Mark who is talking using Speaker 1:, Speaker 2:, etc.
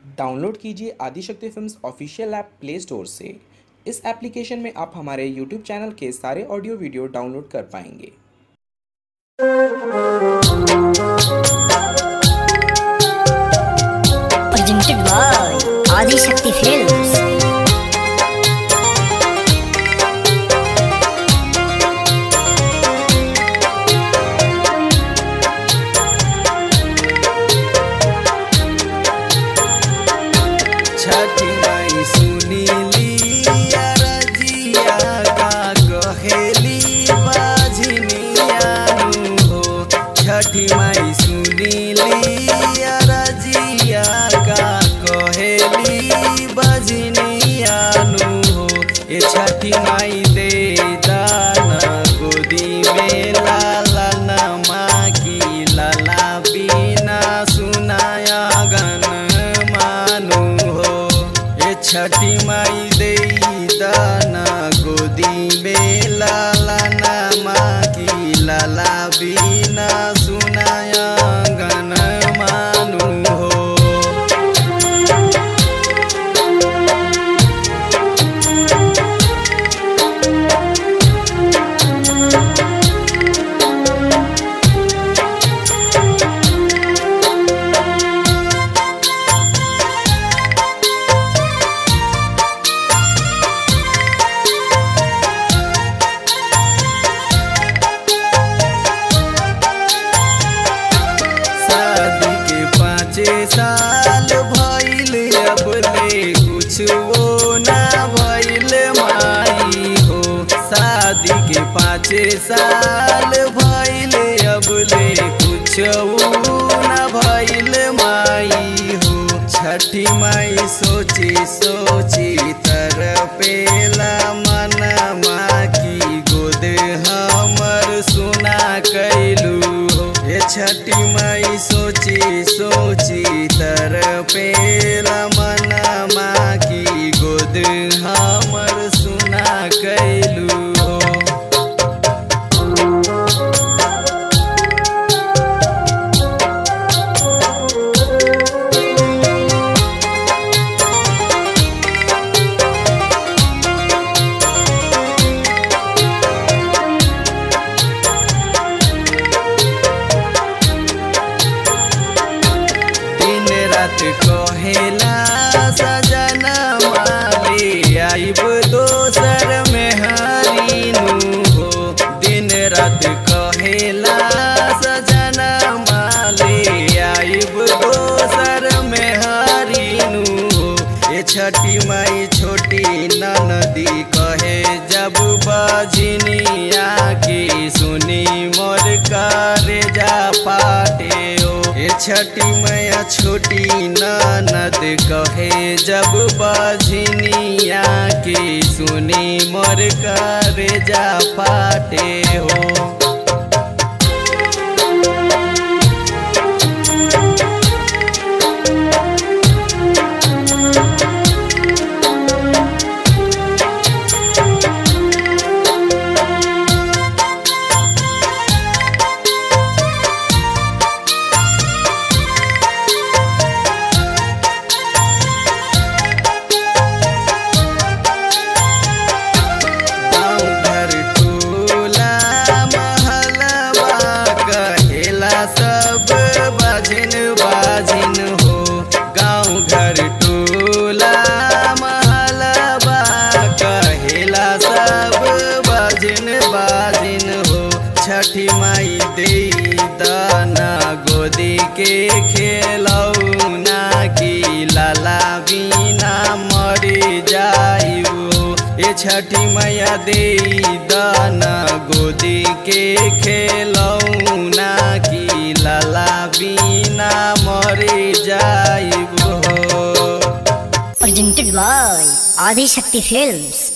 Speaker 1: Download कीजिए Adishakti films official app play store से इस एप्लीकेशन में आप हमारे यूट्यूब चैनल के सारे ऑडियो वीडियो डाउनलोड कर पाएंगे
Speaker 2: presented by Adi Shakti Films.
Speaker 3: छठी माई सुनीली रजिया का कहेली बाझनियानु हो छठी माई सुनीली रजिया का कहेली बाझनियानु हो ये छठी माई दे दाना गोदी में लाला नमा की लाला बिना सुनाया गन मानु हो ये छठी माई दे दाना गोदी में लाला नमा की लाला बिना सुनाया गन मानु हो शादी के पाँचे साल भइल अब ले कुछ वो ना भइल माई हो शादी के पाँचे साल भइल अब ले कुछ वो ना भइल माई हो छठी माई सोची सोची तरपेला मनमा की गोद हमर सुना कैलू हो ये छठी माई सोची सोची तरपेला मनमा की गोद हमर सुना कैलू हो दिन रात कहेला सजना माली आइब दोसर में हरीनु हो दिन रात कहेला सजना माली आइब दोसर में हरीनु हो ये छठी माई छोटी ननदी कहे जब बजनिया की सुनी मोर करे जा पाटे ओ ये छठी मैया छोटी ननद कहे जब बजनिया की सुनी मोर करे जा पाटे हो गाँव घर टोला महलबा कहेला सब बाजिन बाजिन हो गाँव घर टोला महलबा कहेला सब बाजिन बाजिन हो छठी माई दे दाना गोदी के खेलौना की लाला बिना मरी जाइबो ए छठी मैया दे दाना गोदी के खेलौना की लाला बिना मरी जाइबो
Speaker 2: Presented by Adi Shakti Films.